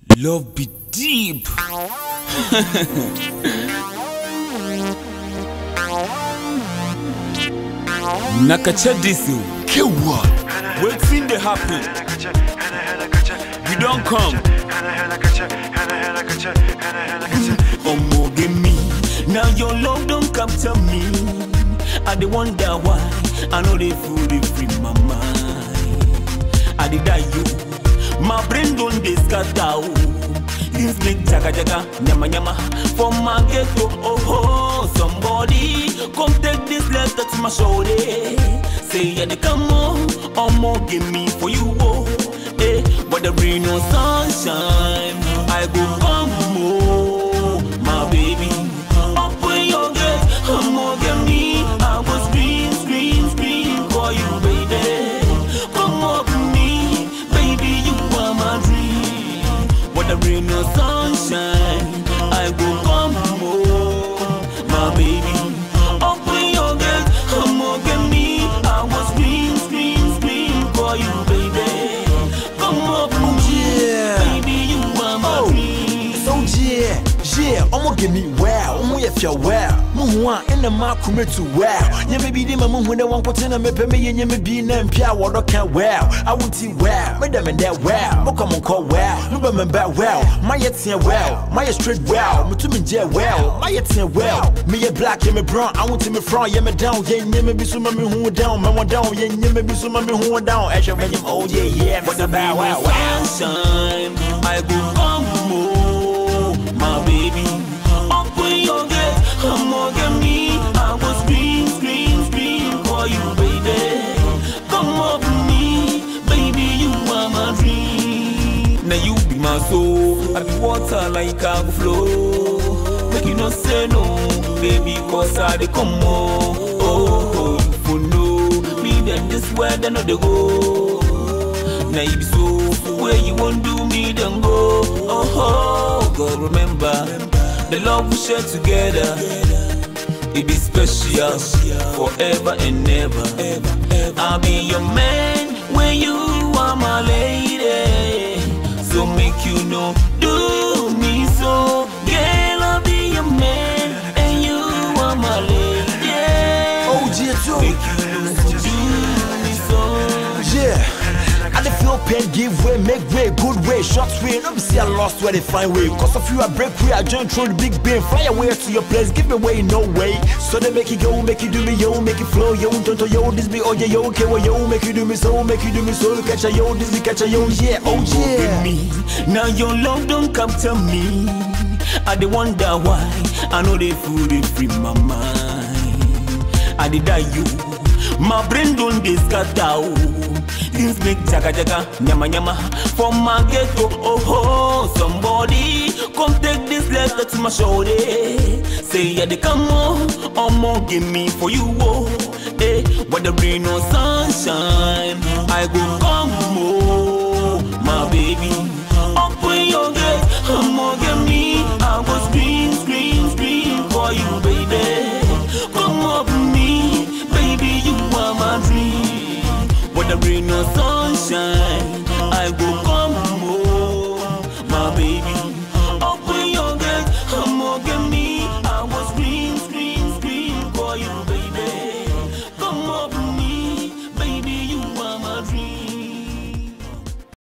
Love be deep. Nakacha Disu. Kewa. Waiting they happen. We don't come. Omo give me. Now your love don't come to me. I dey wonder why. I know they fool they free my mind. I did die you. My brain don't dey scatter. oh. Things make jaga jaga, nyama nyama for my ghetto. Oh oh, somebody come take this letter to my shoulder. Say yeah, they come on, omo give me for you. Oh, eh, but the rain no sunshine. I go come home, my baby. Open your gate, omo give me. I was scream, scream, scream for you, baby. Come up to me, baby, you are my dream. But the rain no sunshine, I go come home, my baby. Open your gate, omo give me. I was scream, scream, scream for you, baby. Come up to me, yeah. baby, you are my Oh. dream. So yeah, yeah, I'ma give me wow, I'ma if you wow. Muhwa in the mark commit to wow. Yeah, maybe the mamu when they want to tell me, me, and you may be named Pia, what I can wow. I would see wow, madam and that wow. Mo come on call wow, no but me back wow. My yet see wow, my straight wow. Me to me jail wow, my yet see wow. Me a black, yeah, me brown, I want to me front, yeah, me down, yeah, yeah, me be so me who down, man, one down, yeah, yeah, me be so me who down. Actually, when you oh yeah, yeah, But me the say wow, wow, wow. sunshine, I go come home, my baby. Open your gate, come on, get me. I was scream, scream, scream for you, baby. Come up to me, baby, you are my dream. Now you be my soul, I be water like I go flow. Make you not say no, baby, cause I dey come on. Oh, oh, you for know me, then this where they know they go. Now you be so where you won't do me then go. Oh, oh God, remember the love we share together. It be special forever and ever. I'll be your man when you are my lady. So make you know, do me so. Girl, I'll be your man and you are my lady. Oh, yeah, too. Make you know, do me so. Yeah. I dey feel pain, give way, make way, good way, short way. No be see I lost where they find way. Cause of you, I break way, I join through the big bin. Fly away to your place, give me way, no way. So they make it go, make it do me, yo, make it flow, yo, don't yo, this be oh yeah, yo, okay, well, yo, make you do me so, make you do me so, catch a yo, this be catch a yo, yeah, oh with yeah. me. Now your love don't come to me. I dey wonder why. I know they fool they free my mind. I did die you. My brain don't dey scatter. oh. Things make jaga jaga, nyama nyama for my ghetto. Oh oh, somebody come take this letter to my shoulder. Say yeah, they come on, omo give me for you. Oh, eh, but the rain no sunshine. I go come home.